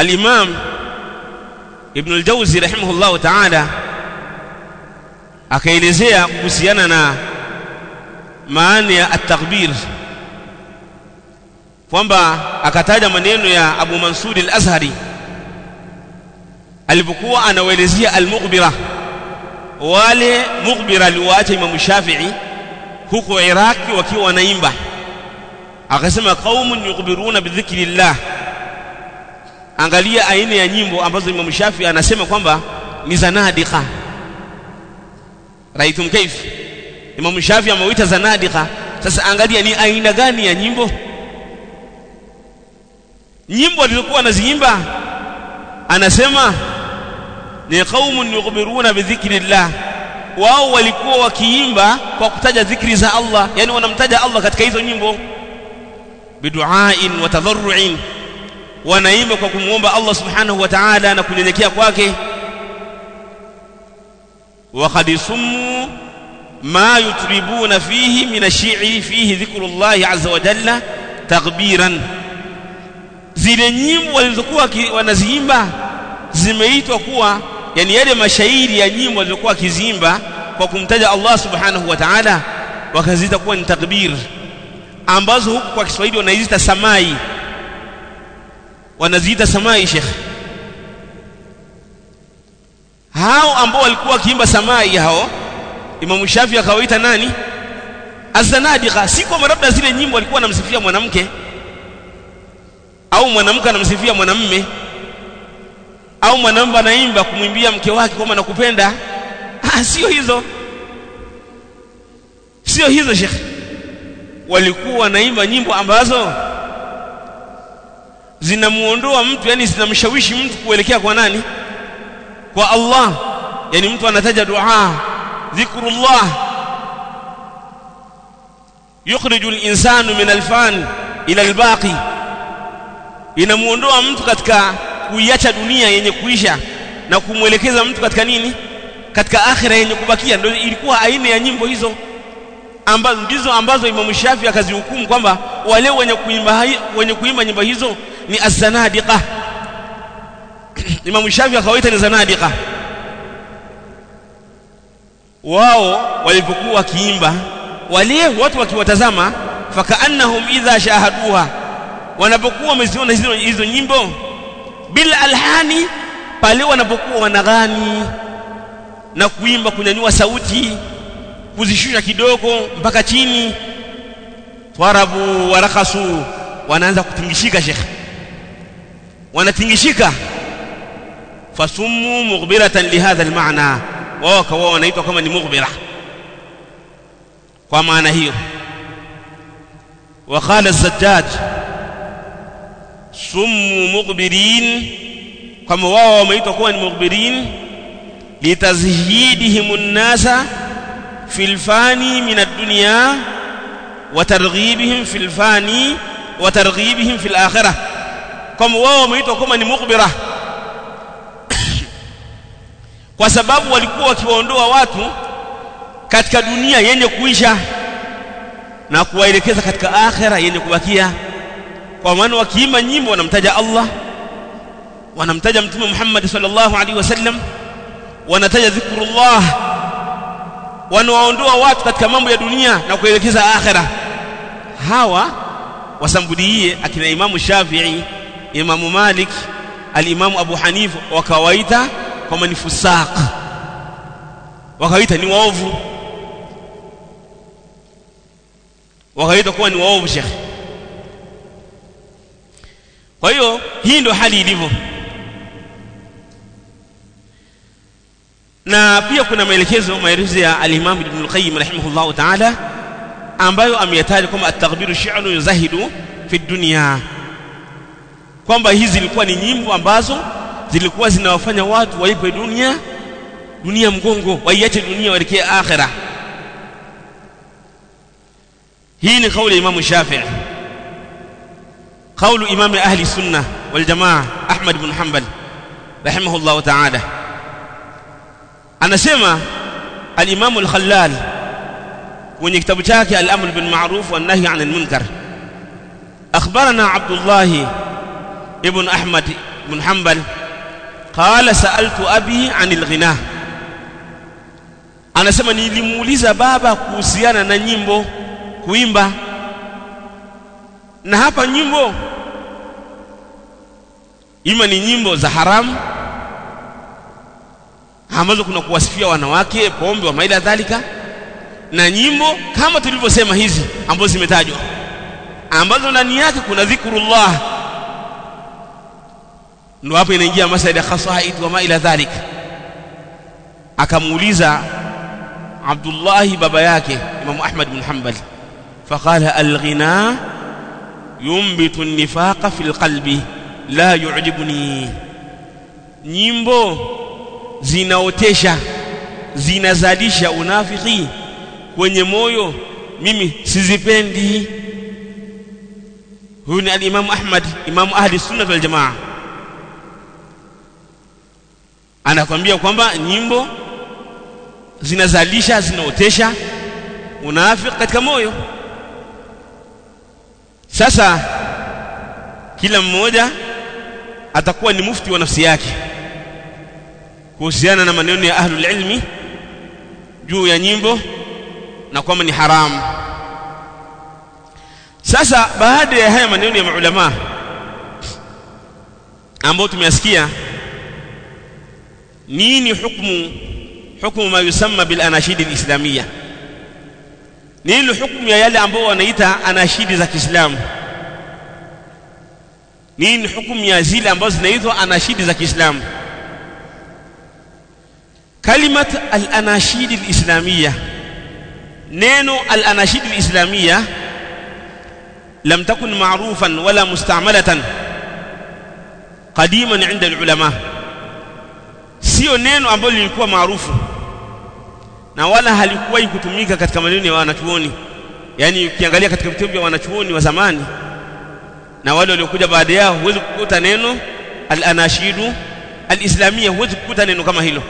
al-Imam Ibn al-Jawzi rahimahullahu ta'ala akaelezea kuhusiana na maana ya at-takbir kwamba akataja maneno ya Abu Mansur al-Azhari alipokuwa anawaelezea al-mughbira wale mughbira aliwaacha Imam Shafi'i huko Iraki wakiwa wanaimba akasema qaumun yughbiruna bidhikrillah angalia aina ya nyimbo ambazo Imam Shafi'i anasema kwamba ni zanadika raitum kaif Imam Shafi'i ameuita zanadika sasa angalia ni aina gani ya nyimbo nyimbo alizokuwa anaziimba anasema ni qaumun yughbiruna bidhikrillah wao walikuwa wakiimba kwa kutaja dhikri za Allah yani wanamtaja Allah katika hizo nyimbo biduain wa tadharruin wanaimba kwa kumuomba Allah subhanahu wa ta'ala na kunyenyekea kwake wa qad summu ma yutribuna fihi min ash-shi'ri fihi dhikrullah azza wa jalla taghbiran zile nyimbo walizokuwa wanaziimba zimeitwa kuwa yani yale mashairi ya nyimbo walizokuwa kiziimba kwa kumtaja Allah subhanahu wa ta'ala wakaziita kuwa ni takbir ambazo huku kwa Kiswahili wanaziita samai wanaziita samai Sheikh hao ambao walikuwa wakiimba samai hao Imam Shafi akawaita nani azanadiqa si kwa labda zile nyimbo walikuwa wanamsifia mwanamke au mwanamke anamsifia mwanamme au mwanamume anaimba kumwimbia mke wake kwamba nakupenda ah sio hizo sio hizo Sheikh walikuwa wanaimba nyimbo ambazo zinamuondoa mtu yani zinamshawishi mtu kuelekea kwa nani kwa Allah yani mtu anataja dua dhikrullah yukhriju al-insanu min al-fan ila al-baqi inamuondoa mtu katika kuiacha dunia yenye kuisha na kumwelekeza mtu katika nini katika akhira yenye kubakia ndio ilikuwa aina ya nyimbo hizo ambazo ndizo ambazo Imam Shafi akazihukumu kwamba wale wenye kuimba wenye kuimba nyimbo hizo ni az-zanadiqa Imam Shafi akawaita ni zanadiqa wao walipokuwa wakiimba wale watu wakiwatazama fakaannahum idha shahaduha wanapokuwa wameziona hizo, hizo nyimbo bila alhani pale wanapokuwa wanaghani na kuimba kunyanyua sauti kuzishusha kidogo mpaka chini twarabu warakasu wanaanza kutingishika shekhe wanatingishika fasummu mughbiratan lihadha almaana wao kawa wanaitwa kama ni mughbira kwa maana hiyo وقال الزجاج سموا مغبرين كما wao wameitwa kuwa ni mughbirin litazhidihim an-nasa fil fani min ad-dunya wa targhibihim fil fani wa targhibihim fil akhirah kama wao wameitwa kama ni mughbira kwa sababu walikuwa wakiwaondoa watu katika dunia yenye kuisha na kuwaelekeza katika akhira yenye kubakia kwa maana wakiimba nyimbo wanamtaja Allah wanamtaja mtume Muhammad sallallahu alaihi wasallam wanataja dhikrullah wanawaondoa watu katika mambo ya dunia na kuelekeza akhira hawa wasambulie akina imamu Shafi'i imamu Malik al-imamu Abu Hanifa wakawaita kama ni fusaq wakawaita ni waovu wakaita kuwa ni waovu shekhe kwa hiyo hii ndio hali ilivyo na pia kuna maelekezo maelezo ya al-Imam Ibn al-Qayyim rahimahullah ta'ala ambayo ameyataja kama at-taghbiru shi'nu yuzahidu fi dunya kwamba hizi zilikuwa ni nyimbo ambazo zilikuwa zinawafanya watu waipe dunia dunia mgongo waiache dunia waelekee akhirah hii ni kauli ya Imam Shafi'i kaulu imam ahli sunna wal jamaa Ahmad ibn Hanbal rahimahullah ta'ala anasema al-Imam al-Khallal kwenye kitabu chake al-Amr bil Ma'ruf wan Nahy 'anil Munkar akhbarana Abdullah ibn Ahmad بن حنبل قال سألت أبي عن الغناء anasema nilimuuliza baba kuhusiana na nyimbo kuimba na hapa nyimbo ima ni nyimbo za haramu ambazo kuna kuwasifia wanawake pombe wa maila dhalika na nyimbo kama tulivyosema hizi ambazo zimetajwa ambazo ndani yake kuna dhikrullah ndo hapo inaingia masala ya khasaid wa ma ila dhalik akamuuliza Abdullah baba yake Imam Ahmad bin Hanbal faqala al-ghina yumbitu an-nifaqa fil qalbi la yu'jibuni nyimbo zinaotesha zinazalisha unafiki kwenye moyo mimi sizipendi huyu ni al-Imam Ahmad Imam ahli sunna wal jamaa anakwambia kwamba nyimbo zinazalisha zinaotesha unafiki katika moyo sasa kila mmoja atakuwa ni mufti wa nafsi yake kuhusiana na maneno ya ahlul ilmi juu ya nyimbo na kwamba ni haramu sasa baada ya haya maneno ya maulama ambao tumeyasikia nini hukumu hukumu ma yusamma bil anashid al islamiyya nini hukumu ya yale ambao wanaita anashidi za Kiislamu nini hukumu ya zile ambazo zinaitwa anashidi za Kiislamu kalimat al anashid al islamiyya neno al anashid al islamiyya lam takun ma'rufan wala musta'malatan qadiman 'inda al ulama sio neno ambalo lilikuwa maarufu na wala halikuwahi kutumika katika maneno ya wanachuoni yani ukiangalia katika vitabu vya wanachuoni wa zamani na wale waliokuja baada yao huwezi kukuta neno al-anashidu al-islamia huwezi kukuta neno kama hilo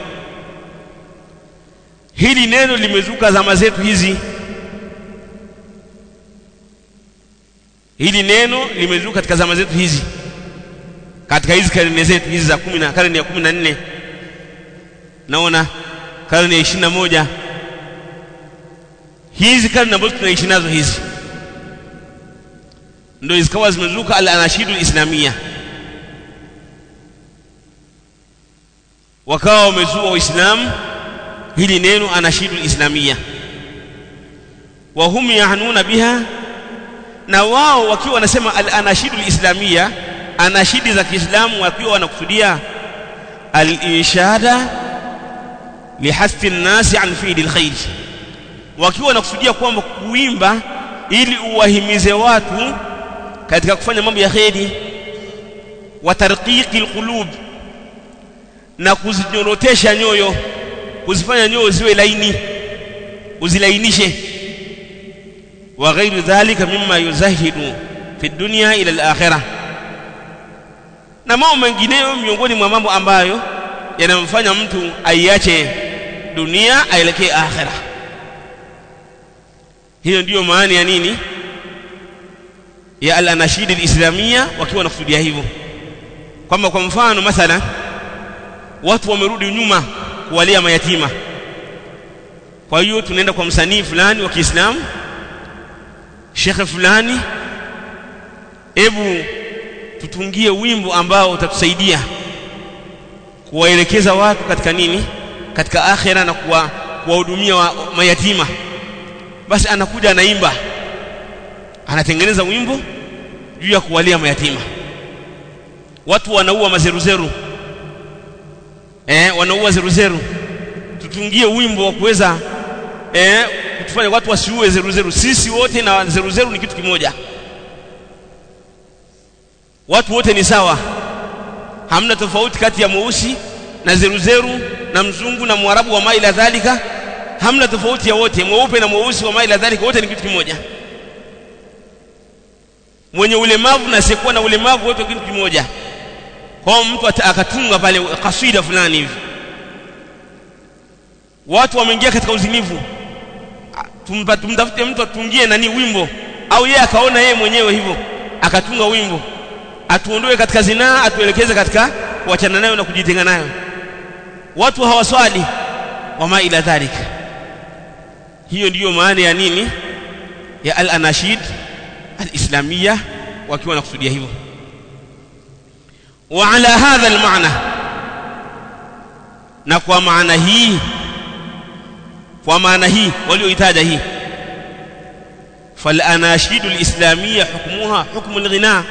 hili neno limezuka zama zetu hizi hili neno limezuka katika zama zetu hizi katika hizi karne zetu hizi za 10 na karne ya 14 naona karne ya ishirini na moja hizi karne ambazo tunaishi nazo hizi ndio zikawa zimezuka al anashidu islamia wakawa wamezua waislamu hili neno anashidu islamia wa hum yahnuna biha na wao wakiwa wanasema al anashidu islamia anashidi za Kiislamu wakiwa wanakusudia al-inshada lihasi nnasi an fi'li alkhair wakiwa wanakusudia kwamba kuimba ili uwahimize watu katika kufanya mambo ya kheri wa tarqiqi alqulub na kuzinyorotesha nyoyo kuzifanya nyoyo ziwe laini uzilainishe wa ghairu dhalika mimma yuzahidu fi dunya ila al-akhirah na mambo mengineyo miongoni mwa mambo ambayo yanamfanya mtu aiache dunia aelekee akhira hiyo ndiyo maana ya nini ya al-anashid al-islamia wakiwa wanakusudia hivyo kwamba kwa mfano mathala watu wamerudi nyuma kuwalia mayatima kwa hiyo tunaenda kwa msanii fulani wa Kiislamu shekhe fulani hebu tutungie wimbo ambao utatusaidia kuwaelekeza watu katika nini katika akhira na kuwa kuwahudumia wa mayatima basi anakuja anaimba anatengeneza wimbo juu ya kuwalia mayatima watu wanaua mazeruzeru eh wanaua zeruzeru tutungie wimbo wa kuweza eh kutufanya watu wasiue zeruzeru sisi wote na zeruzeru ni kitu kimoja watu wote ni sawa hamna tofauti kati ya mweusi na zeruzeru na mzungu na mwarabu wa maila dhalika hamna tofauti ya wote mweupe na mweusi wa maila dhalika wote ni kitu kimoja mwenye ulemavu na asiyekuwa na ulemavu wote kitu kimoja kwa mtu akatunga pale kaswida fulani hivi watu wameingia katika uzinivu tumtafute mtu atungie nani wimbo au yeye akaona yeye mwenyewe hivyo akatunga wimbo atuondoe katika zinaa atuelekeze katika kuachana nayo na kujitenga nayo watu hawaswali wama ila dhalika hiyo ndiyo maana ya nini ya al-anashid al-islamiyya wakiwa nakusudia hivyo wa ala hadha al-ma'na na kwa maana hii kwa maana hii walioitaja hii فالاناشيد الاسلاميه حكمها حكم الغناء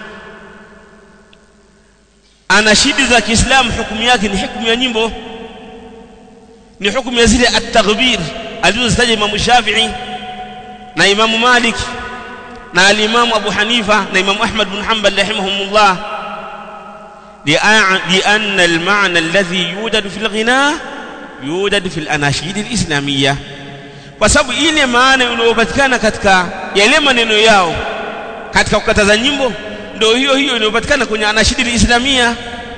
anashidi za Kiislamu hukumu yake ni hukumu ya nyimbo ni hukumu ya zile at-taghbir alizozitaja Imam Shafi'i na Imam Malik na al-Imam Abu Hanifa na Imam Ahmad bin Hanbal rahimahumullah لأن المعنى الذي يوجد في الغناء يوجد في الأناشيد الإسلامية kwa sababu ile maana inayopatikana katika yale maneno yao katika kukataza nyimbo ndio hiyo hiyo inayopatikana kwenye anashidi islamia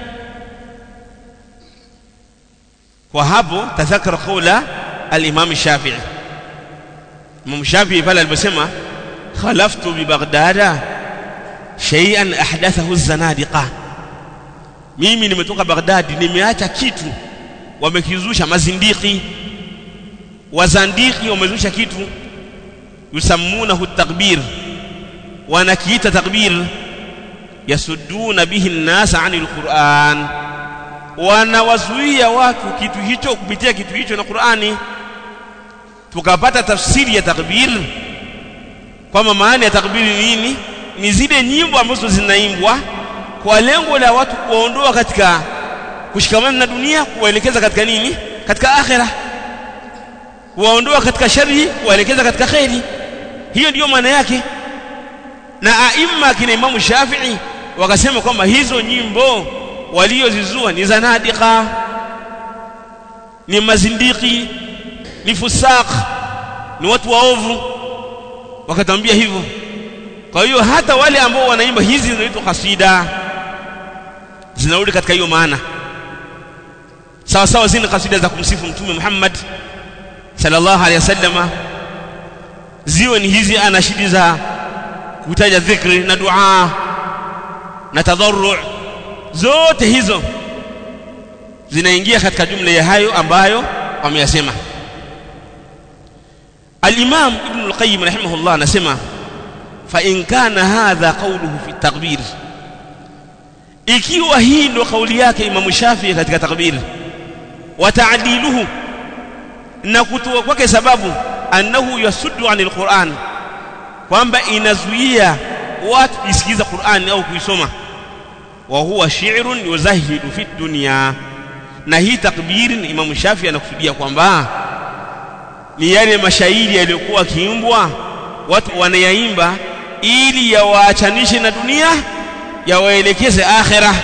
kwa hapo tadhakara qawla al-Imam Shafi'i Imam Shafi'i pale aliposema khalaftu bi Baghdada shay'an ahdathahu az-zanadiqa mimi nimetoka Baghdad nimeacha kitu wamekizusha mazindiki wazandiki wamezusha kitu yusammunahu takbir wanakiita takbir yasudduna bihi nnasa ani lquran wanawazuia watu kitu hicho kupitia kitu hicho na qurani tukapata tafsiri ya takbir kwamba maana ya takbir ni nini ni zile nyimbo ambazo zinaimbwa kwa lengo la watu kuwaondoa katika kushikamana na dunia kuwaelekeza katika nini katika akhirah kuwaondoa katika shari kuwaelekeza katika kheri hiyo ndiyo maana yake na aima kina Imamu Shafi'i wakasema kwamba hizo nyimbo waliozizua ni zanadika ni mazindiki ni fusaq ni watu waovu wakatambia hivyo kwa hiyo hata wale ambao wanaimba hizi zinaitwa kasida zinarudi katika hiyo maana sawa sawa zile kasida za kumsifu mtume Muhammad sallallahu alaihi wasallama ziwe ni hizi anashidi za kutaja dhikri na dua na tadharru zote hizo zinaingia katika jumla ya hayo ambayo wameyasema al-Imam Ibn al-Qayyim rahimahullah anasema fa in kana hadha qawluhu fi at-takbir ikiwa hii ndio kauli yake Imam Shafi'i katika takbir wa ta'diluhu na kutoa kwake sababu annahu yasuddu anil Qur'an kwamba inazuia watu kusikiza Qur'an au kuisoma wa huwa shi'run yuzahidu fi dunya na hii takbiri ni Imam Shafi anakusudia kwamba ni yale mashairi yaliyokuwa kiimbwa watu wanayaimba ili yawaachanishe na dunia yawaelekeze akhirah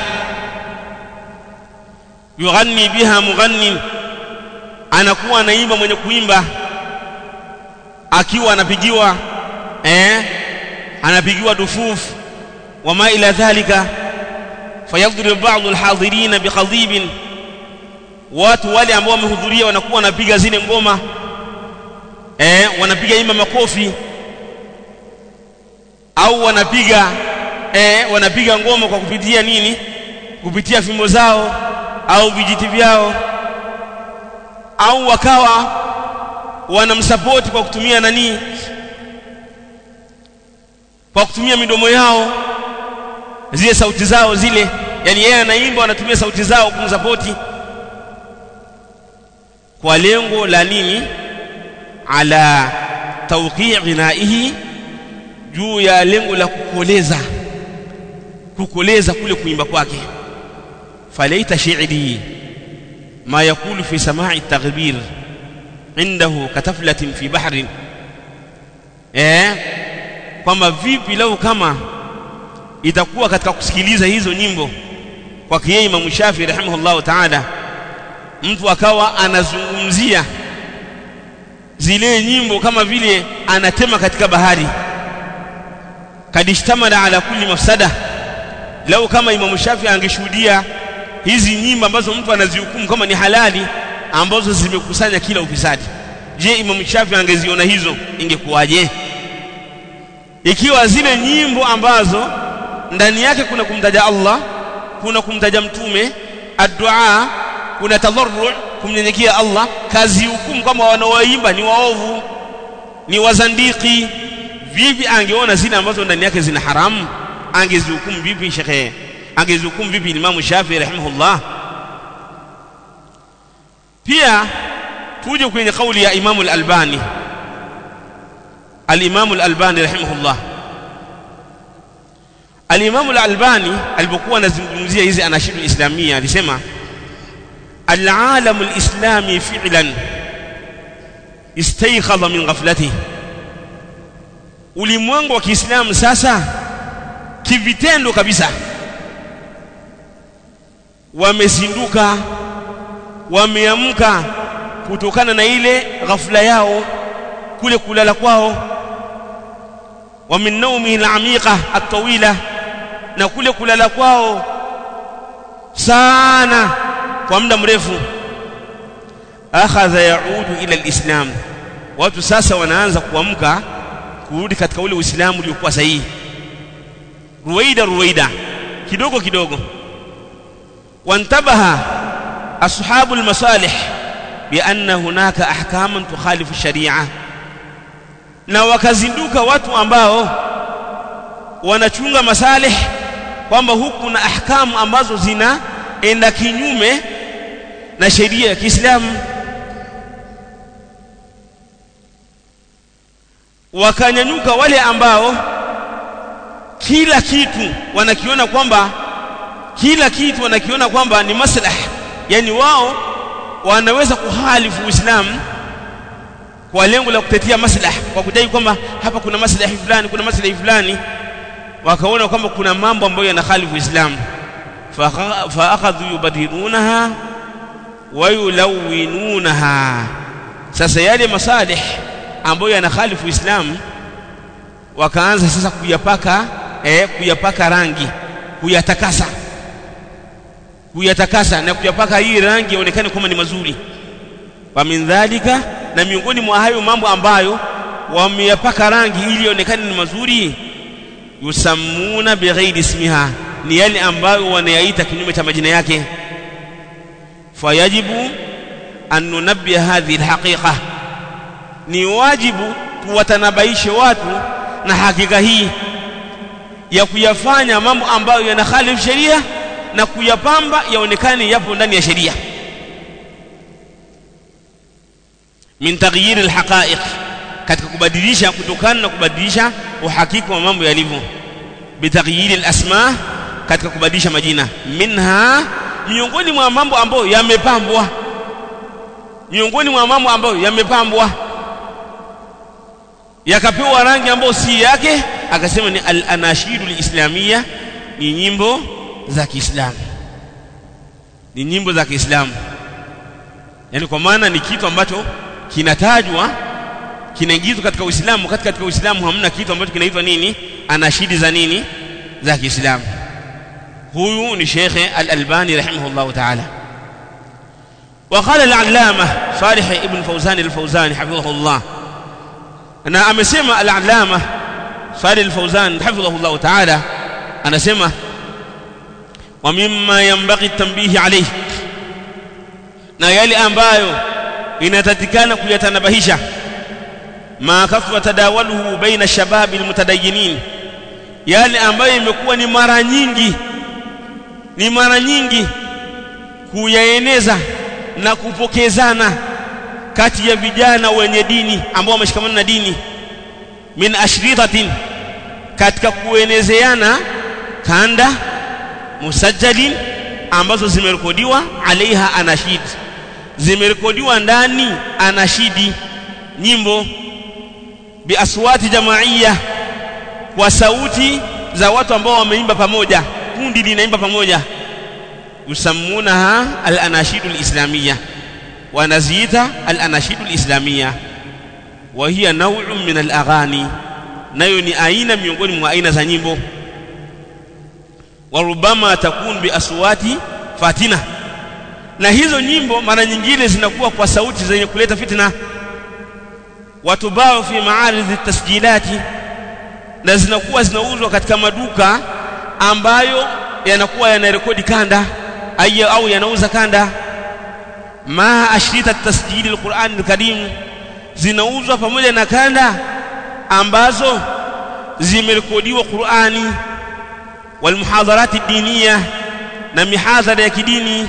yughanni biha mughannin anakuwa anaimba mwenye kuimba akiwa anapigiwa eh anapigiwa dufufu wama ila dhalika fayadhrib ba'd alhadirin biqadhib watu wale ambao wamehudhuria wanakuwa wanapiga zile ngoma eh wanapiga ima makofi au wanapiga eh wanapiga ngoma kwa kupitia nini kupitia fimbo zao au vijiti vyao au wakawa wanamsapoti kwa kutumia nani kwa kutumia midomo yao zile sauti zao zile yani yeye anaimba anatumia sauti zao kumsapoti kwa lengo la nini ala tawqi' ghinaihi juu ya lengo la kukoleza kukoleza kule kuimba kwake falaita shi'ri ما يقول في سماع التغبير عنده كتفلة في بحر eh kwamba vipi lau kama itakuwa katika kusikiliza hizo nyimbo kwa yeye Imam Shafi rahimahullah ta'ala mtu akawa anazungumzia zile nyimbo kama vile anatema katika bahari kadishtamala ala kulli mafsada lau kama Imam Shafi angeshuhudia hizi nyimbo ambazo mtu anazihukumu kama ni halali ambazo zimekusanya kila ufisadi je Imam Shafi angeziona hizo ingekuwaje ikiwa zile nyimbo ambazo ndani yake kuna kumtaja Allah kuna kumtaja mtume addu'a kuna tadharru kumnyenyekea Allah kazi hukumu kama wanaoimba ni waovu ni wazandiki vipi angeona zile ambazo ndani yake zina haramu angezihukumu vipi shekhe angezihukumu vipi Imam Shafi rahimahullah pia tuje kwenye kauli ya Imam al-Albani al-Imam al-Albani rahimahullah al-Imam al-Albani alipokuwa anazungumzia hizi anashidu islamia alisema al-alam al-islami fi'lan istayqadha min ghaflatihi ulimwengu wa Kiislamu sasa kivitendo kabisa wamezinduka wameamka kutokana na ile ghafla yao kule kulala kwao wa min naumi al-amiqa at-tawila na kule kulala kwao sana kwa muda mrefu akhadha yaudu ila al-islam watu sasa wanaanza kuamka kurudi katika ule uislamu uliokuwa sahihi ruwaida ruwaida kidogo kidogo wantabaha ashabu almasalih bianna hunaka ahkaman tukhalifu sharia na wakazinduka watu ambao wanachunga masalih kwamba huku na ahkamu ambazo zinaenda kinyume na sheria ya Kiislamu wakanyanyuka wale ambao kila kitu wanakiona kwamba kila kitu wanakiona kwamba ni maslaha yani wao wanaweza kuhalifu Uislamu kwa lengo la kutetea maslaha kwa kudai kwamba hapa kuna maslahi fulani kuna maslahi fulani wakaona kwamba kuna mambo ambayo yanakhalifu Uislamu fa akhadhu yubadilunaha wa yulawinunaha sasa yale masalih ambayo yanakhalifu Uislamu wakaanza sasa kuyapaka eh, kuyapaka rangi kuyatakasa kuyatakasa na kuyapaka hii rangi ionekane kama ni mazuri wa min dhalika na miongoni mwa hayo mambo ambayo wameyapaka rangi ili ionekane ni mazuri yusammuna bighairi ismiha ni yale ambayo wanayaita kinyume cha majina yake fayajibu an nunabbia hadhihi alhaqiqa ni wajibu tuwatanabaishe watu na hakika hii ya kuyafanya mambo ambayo yanakhalifu sheria na kuyapamba yaonekane yapo ndani ya sheria min taghyir alhaqa'iq katika kubadilisha kutokana na kubadilisha uhakika wa mambo yalivyo bitaghyir alasma katika kubadilisha majina minha miongoni mwa mambo ambayo yamepambwa miongoni mwa mambo ambayo yamepambwa yakapewa rangi ambayo si yake akasema ni al-anashidu al-islamia ni nyimbo za Kiislamu ni nyimbo za Kiislamu yani kwa maana ni kitu ambacho kinatajwa kinaingizwa katika Uislamu wakati katika Uislamu hamna kitu ambacho kinaitwa nini anashidi za nini za Kiislamu huyu ni Sheikh Al-Albani rahimahullah ta'ala وقال العلامة صالح ابن فوزان الفوزاني حفظه الله na amesema al-allama Salih al-Fawzan hafidhahullah ta'ala anasema wa mimma yanbaghi tanbihi alayhi na yale ambayo inatakikana kuyatanabahisha ma kafa tadawaluhu baina shababi almutadayyinin yale ambayo imekuwa ni mara nyingi ni mara nyingi kuyaeneza na kupokezana kati ya vijana wenye dini ambao wameshikamana na dini min ashritatin katika kuenezeana kanda musajjalin ambazo zimerekodiwa alaiha anashid zimerekodiwa ndani anashidi nyimbo biaswati jamaiya kwa sauti za watu ambao wameimba pamoja kundi linaimba pamoja yusammunaha al-anashidu al-islamiyya wanaziita al-anashidu al-islamiyya wa hiya naw'un min al-aghani nayo ni aina miongoni mwa aina za nyimbo wa rubama takun bi aswati fatina na hizo nyimbo mara nyingine zinakuwa kwa sauti zenye kuleta fitna watubao fi maaridhi tasjilati na zinakuwa zinauzwa katika maduka ambayo yanakuwa yanarekodi kanda au yanauza kanda ma ashrita tasjili alquran alkarim zinauzwa pamoja na kanda ambazo zimerekodiwa Qur'ani walmuhadharati diniya na mihadhara ya kidini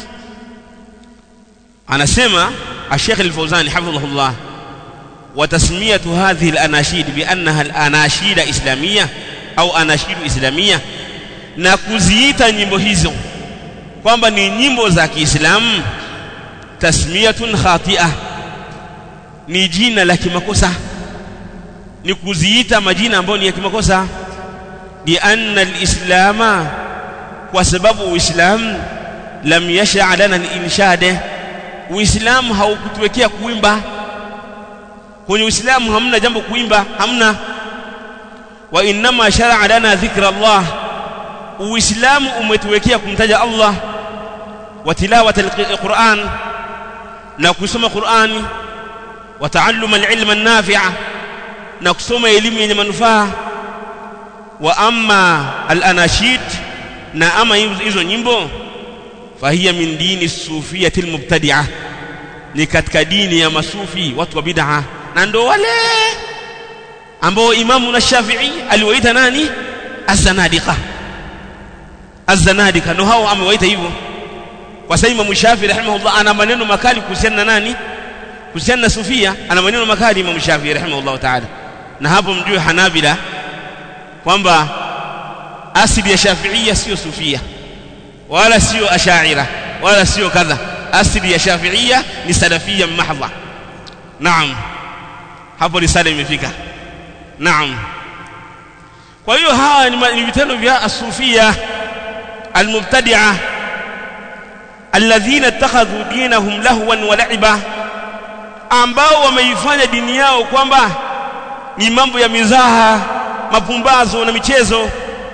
anasema الشيخ الفوزاني حفظه الله وتسمية هذه الأناشيد بأنها الأناشيد إسلامية أو أناشيد إسلامية na kuziita nyimbo hizo kwamba ni nyimbo za Kiislamu tasmiyatun khatia ni jina la kimakosa ni kuziita majina ambayo ni ya kimakosa li anna alislama kwa sababu uislamu lam yasha lana al-inshade uislamu haukutuwekea kuimba kwenye uislamu hamna jambo kuimba hamna wa inma shar'a lana dhikra Allah uislamu umetuwekea kumtaja Allah wa tilawata alquran na kusoma qurani wa taalluma alilma an-nafi'a na kusoma elimu yenye manufaa wa amma al-anashid na ama hizo nyimbo fahiya min dini sufiyati almubtadi'a ni katika dini ya masufi watu wa bid'a na ndo wale ambao imamu na Shafi'i aliwaita nani az-zanadiqa az-zanadiqa ndo hao amewaita hivyo kwa sababu Imam Shafi'i rahimahullah ana maneno makali kuhusiana na nani kuhusiana na sufia ana maneno makali Imam Shafi'i rahimahullah ta'ala na hapo mjue Hanabila kwamba asili ya Shafi'ia sio sufia wala sio ashaira wala sio kadha asili ya Shafi'ia ni salafia mahdha naam hapo risala imefika naam kwa hiyo hawa ni vitendo vya asufia almubtadi'a alladhina ittakhadhu dinahum lahwan wa la'iba ambao wameifanya dini yao kwamba ni mambo ya mizaha mapumbazo na michezo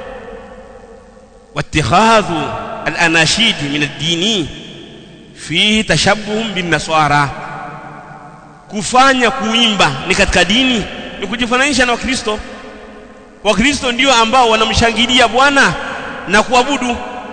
wattikhadhu al-anashid min ad-dini fihi tashabbuhum bin nasara kufanya kuimba ni katika dini ni kujifananisha na wakristo wakristo ndio ambao wanamshangilia bwana na kuabudu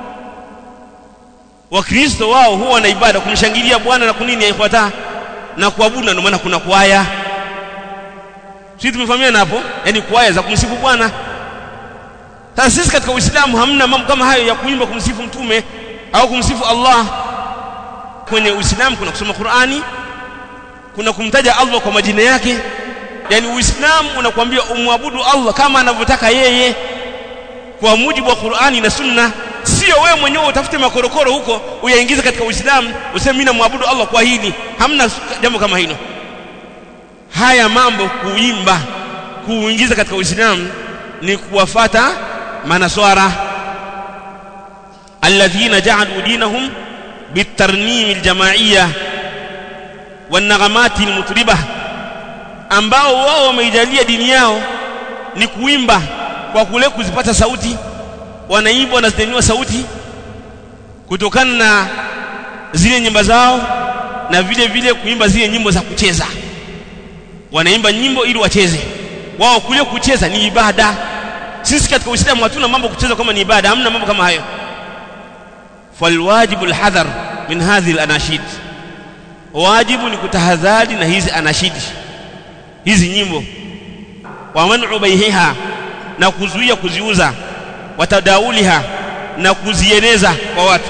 wakristo wao huwa na ibada kumshangilia bwana na kunini yaifuata na kuabudu ndio maana kuna kwaya sisi tumefahamiana hapo yani kwaya za kumsifu bwana sasa sisi katika uislamu hamna mambo kama hayo ya kuimba kumsifu mtume au kumsifu Allah kwenye uislamu kuna kusoma Qur'ani kuna kumtaja Allah kwa majina yake yani uislamu unakuambia umwabudu Allah kama anavyotaka yeye kwa mujibu wa Qur'ani na Sunna sio wewe mwenyewe utafute makorokoro huko uyaingize katika Uislamu useme mimi namwabudu Allah kwa hili hamna jambo kama hilo haya mambo kuimba kuingiza katika Uislamu ni kuwafata manaswara alladhina ja'alu dinahum bitarnim aljama'iyya wanaghamati almutriba ambao wao wameijalia dini yao ni kuimba kwa kule kuzipata sauti wanaimba wanazideniwa sauti kutokana na zile nyimbo zao na vile vile kuimba zile nyimbo za kucheza wanaimba nyimbo ili wacheze wao kule kucheza ni ibada sisi katika uislamu hatuna mambo kucheza kama ni ibada hamna mambo kama hayo falwajibu alhadhar min hadhihi alanashid wajibu ni kutahadhari na hizi anashidi hizi nyimbo wa man'u baihiha na kuzuia kuziuza watadauliha na kuzieneza kwa watu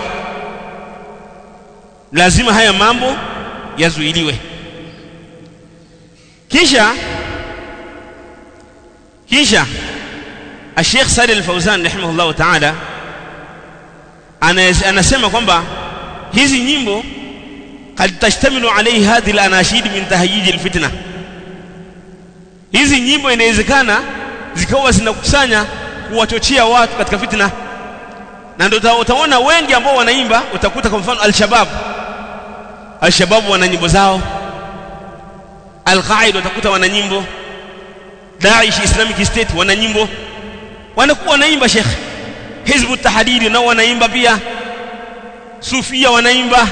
lazima haya mambo yazuiliwe kisha kisha Sheikh Saleh Al-Fauzan rahimahullah ta'ala anasema kwamba hizi nyimbo kad tashtamilu alayhi hadhihi al-anashid min tahyij al-fitna hizi nyimbo inawezekana zikawa zinakusanya kuwachochea watu katika fitna na ndio utaona wengi ambao wanaimba utakuta kwa mfano al-shabab al-shabab wana nyimbo zao al-qaida utakuta wana nyimbo Daesh Islamic State wana nyimbo wanakuwa wanaimba Sheikh Hizbu Tahdidi nao wanaimba pia Sufia wanaimba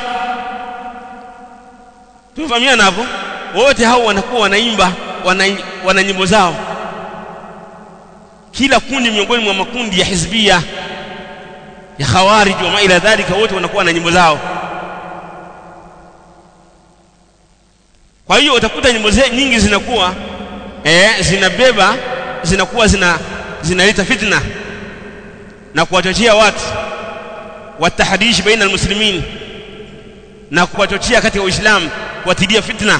tumefahamiana hapo wote hao wanakuwa wanaimba wana, wana nyimbo zao kila kundi miongoni mwa makundi ya hizbia ya khawarij wa ila dhalika wote wanakuwa na nyimbo zao kwa hiyo utakuta nyimbo nyingi zinakuwa eh, zinabeba zinakuwa zina zinaleta fitna na kuwachochea watu watahdish baina almuslimin na kuwachochea katika uislamu kuwatilia fitna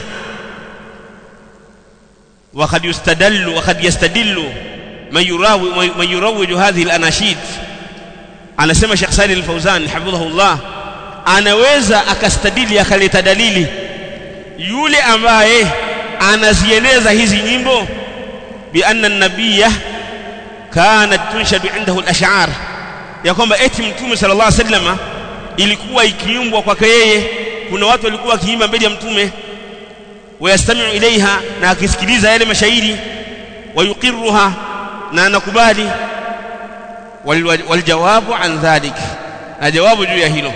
وقد يستدل وقد يستدل من يراوي من يروج هذه الاناشيد anasema Sheikh Salih Al-Fauzan hafidhahullah anaweza akastadili akaleta dalili yule ambaye anazieneza hizi nyimbo bi anna an-nabiyya kanat tunshadu indahu al-ash'ar ya kwamba eti mtume sallallahu alaihi wasallam ilikuwa ikiimbwa kwake yeye kuna watu walikuwa wakiimba mbele ya mtume wayastami'u ilaiha na akisikiliza yale mashairi wayuqirruha na anakubali waljawabu an dhalik na jawabu juu ya hilo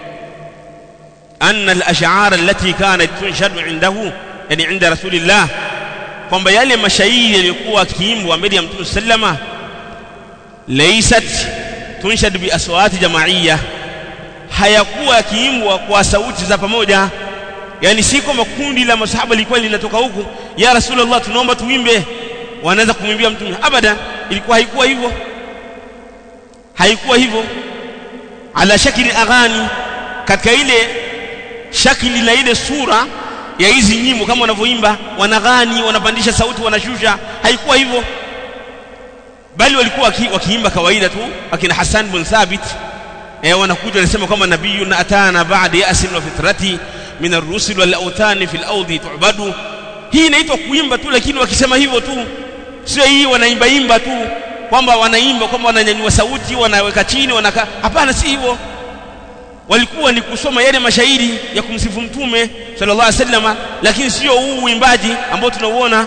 anna al-ash'ar allati kanat tunshadu indahu yani inda rasulillah kwamba yale mashairi yaliyokuwa akiimbwa mbele ya mtume sallama laysat tunshad bi aswati jamaiya hayakuwa yakiimbwa kwa sauti za pamoja yani si kama kundi la masahaba lilikuwa linatoka huku ya rasulullah tunaomba tuimbe wanaanza kumwimbia mtume abada ilikuwa haikuwa hivyo haikuwa hivyo ala shakili aghani katika ile shakili na ile sura ya hizi nyimbo kama wanavyoimba wanaghani wanapandisha sauti wanashusha haikuwa hivyo bali walikuwa wakiimba kawaida tu akina Hassan bin Thabit eh wanakuja wanasema kwamba nabiyuna atana ba'da ya'sin wa fitrati min ar-rusul wal awtani fil awdi tu'badu hii inaitwa kuimba tu lakini wakisema hivyo tu sio hii wanaimba imba tu kwamba wanaimba kwamba wananyanyua sauti wanaweka chini wanaka hapana si hivyo walikuwa ni kusoma yale mashairi ya kumsifu mtume sallallahu alaihi wasallam lakini sio huu uimbaji ambao tunauona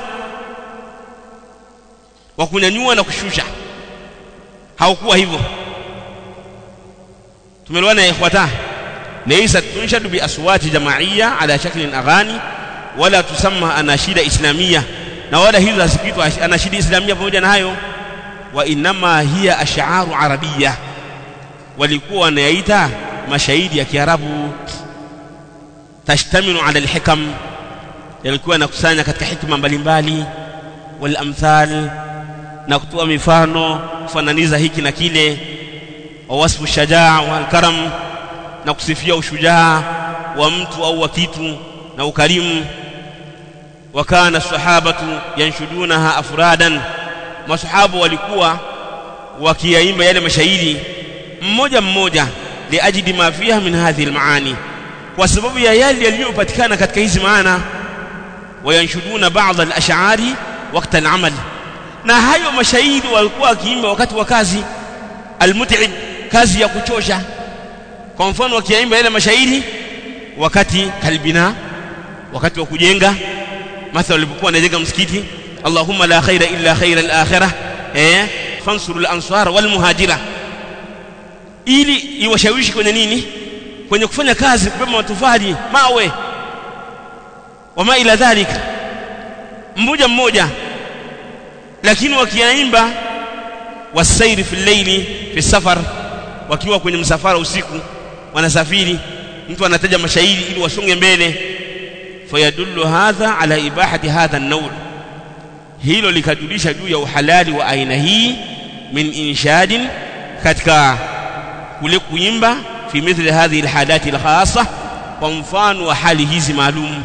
wa kunyanyua na kushusha haukuwa hivyo tumeelewana ya ikhwata laysa tunshadu bi aswati jamaiya ala shaklin aghani wala tusamma anashida islamia na wala hizo hazikuitwa anashida islamia pamoja na hayo wa inma hiya ash'aru arabiyya walikuwa wanayaita mashairi ya kiarabu tashtamilu ala alhikam yalikuwa yanakusanya katika hikma mbalimbali wal amthal na kutoa mifano kufananiza hiki na kile wa wasfu shajaa wal karam na kusifia ushujaa wa mtu au wa kitu na ukarimu wa kana sahabatu yanshudunaha afradan masahabu walikuwa wakiyaimba yale mashairi mmoja mmoja liajidi ma fiha min hadhihi almaani kwa sababu ya yale yaliyopatikana katika hizi maana wayanshuduna baadhi alash'ari wakati alamal na hayo mashairi walikuwa wakiimba wakati wa kazi almut'ib kazi ya kuchosha kwa mfano wakiimba yale mashairi wakati kalbina wakati wa kujenga mathalan walipokuwa wanajenga msikiti Allahumma la khaira illa khaira al-akhirah eh fansuru al-ansar wal muhajira ili iwashawishi kwenye nini kwenye kufanya kazi kubeba matofali mawe wama ila dhalika mmoja mmoja lakini wakiaimba wasairi fi llaili fi safar wakiwa kwenye msafara usiku wanasafiri mtu anataja mashairi ili wasonge mbele fayadullu hadha ala ibahati hadha an-nawl hilo likajulisha juu ya uhalali wa aina hii min inshadin katika kule kuimba fi mithli hadhihi alhalati alkhassa kwa mfano wa hali hizi maalum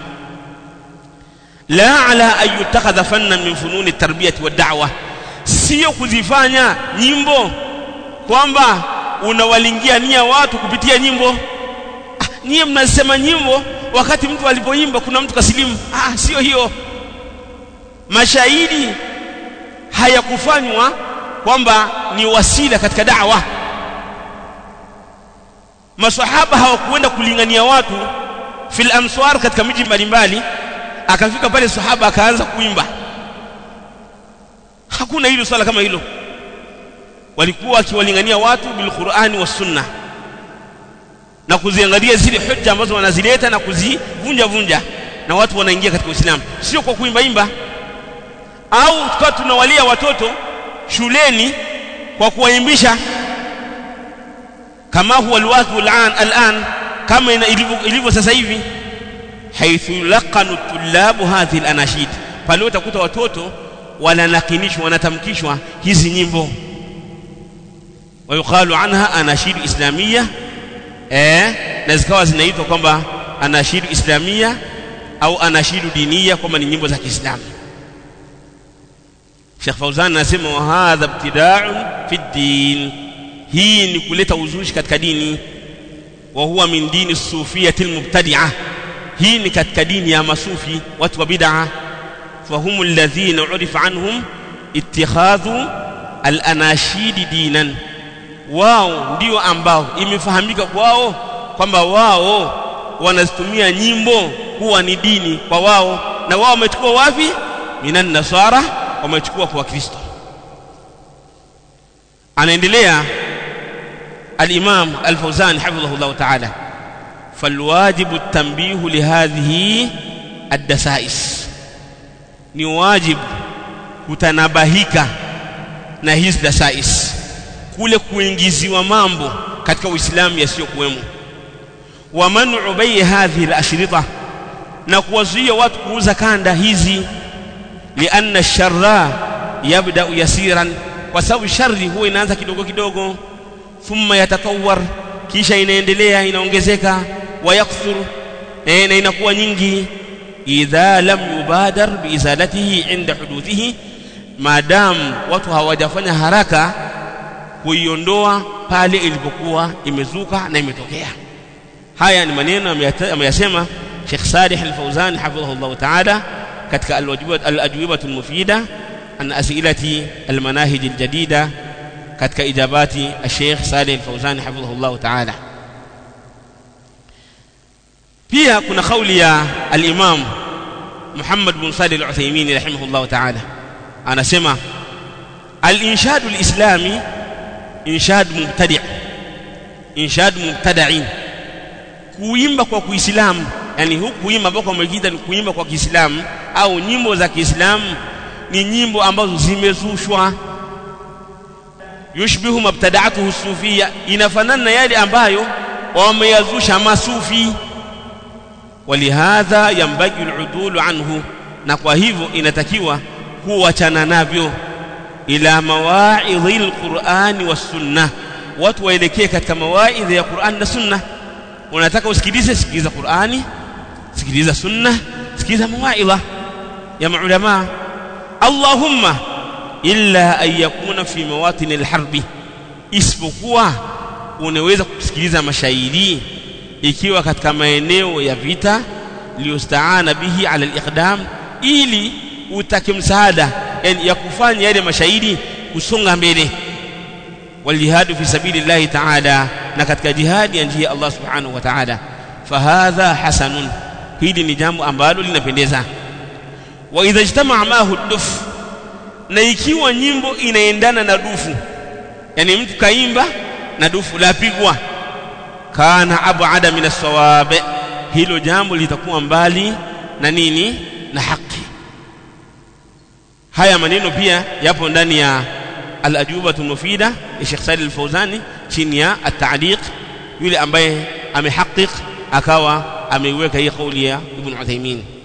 la ala an yutakhadha fannan min fununi tarbiyati wa da'wa sio kuzifanya nyimbo kwamba unawalingia nia watu kupitia nyimbo ah, nyie mnasema nyimbo wakati mtu alipoimba kuna mtu kasilimu ah sio hiyo mashairi hayakufanywa kwamba ni wasila katika da'wa maswahaba hawakuenda kulingania watu fil amswar katika miji mbalimbali akafika pale sahaba akaanza kuimba hakuna hilo swala kama hilo walikuwa wakiwalingania watu bil Qur'ani was sunna na kuziangalia zile hujja ambazo wanazileta na kuzivunja vunja na watu wanaingia katika Uislamu sio kwa kuimba imba au tukawa tunawalia watoto shuleni kwa kuwaimbisha kama huwa alwaqi al'an al'an kama ilivyo sasa hivi haithu yulaqanu tullabu hadhihi al-anashid pale utakuta watoto wananakinishwa wanatamkishwa hizi nyimbo wayuqalu anha anashidu islamia eh na zikawa zinaitwa kwamba anashidu islamia au anashidu dinia kwamba ni nyimbo za Kiislamu Sheikh Fauzan anasema wa hadha ibtida'un fi din hii ni kuleta uzushi katika dini wa huwa min dini sufiyati almubtadi'ah hii ni katika dini ya masufi watu wa bid'a فهم الذين عرف عنهم اتخاذ الاناشيد دينا wao ndio ambao imefahamika kwao kwamba wao wanazitumia nyimbo kuwa ni dini kwa wao na wao wamechukua wapi minan nasara wamechukua kwa kristo anaendelea al-imam al-fawzan hafidhahullah ta'ala falwajibu at-tanbihu lihadhihi ad-dasais ni wajibu kutanabahika na hizi dasais kule kuingiziwa mambo katika uislamu yasiyokuwemo wa man'u bai hadhihi al-ashrita na kuwazuia watu kuuza kanda hizi lianna sharra yabda yasiran kwa sababu shari huwa inaanza kidogo kidogo thumma yatatawar kisha inaendelea inaongezeka wa yakthur e, na inakuwa nyingi idha lam yubadar biizalatihi inda huduthihi maadamu watu hawajafanya haraka kuiondoa pale ilipokuwa imezuka na imetokea haya ni maneno ameyasema Sheikh Salih Al-Fauzan hafidhahullah ta'ala katika al-ajwibatu al-mufida an as'ilati al-manahij al-jadida katika ijabati Sheikh Salih Al-Fauzan hafidhahullah ta'ala pia kuna kauli ya al-Imam Muhammad bin Salih Al-Uthaymeen rahimahullah ta'ala anasema al-inshad al-islami inshad mubtadi' inshad mubtada'in kuimba kwa Kiislamu yani huku kuimba ambako wamekiita ni kuimba kwa Kiislamu au nyimbo za Kiislamu ni nyimbo ambazo zimezushwa yushbihu mabtada'atuhu sufia inafanana na yale ambayo wameyazusha masufi walihadha yambagi al'udulu anhu na kwa hivyo inatakiwa kuachana navyo ila mawaidhi alqur'ani was-sunnah watu waelekee katika mawaidhi ya Qur'an na Sunna unataka usikilize sikiliza Qur'ani sikiliza Sunna sikiliza mawaidha ya maulama Allahumma illa an yakuna fi mawatin alharbi isipokuwa unaweza kusikiliza mashairi ikiwa katika maeneo ya vita liyostaana bihi ala aliqdam ili utake msaada yani ya kufanya yale mashairi kusonga mbele waljihadu fi sabilillahi ta'ala na katika jihadi ya njia Allah subhanahu wa ta'ala fahadha hasanun hili ni jambo ambalo linapendeza wa idha ijtama'a mahu duf na ikiwa nyimbo inaendana na dufu yani mtu kaimba na dufu lapigwa kana abada min as-sawab hilo jambo litakuwa mbali na nini na haki haya maneno pia yapo ndani ya al-ajubatu mufida ya Sheikh Salih al-Fawzani chini ya at-ta'liq yule ambaye amehaqiq akawa ameiweka hii kauli ya Ibn Uthaymeen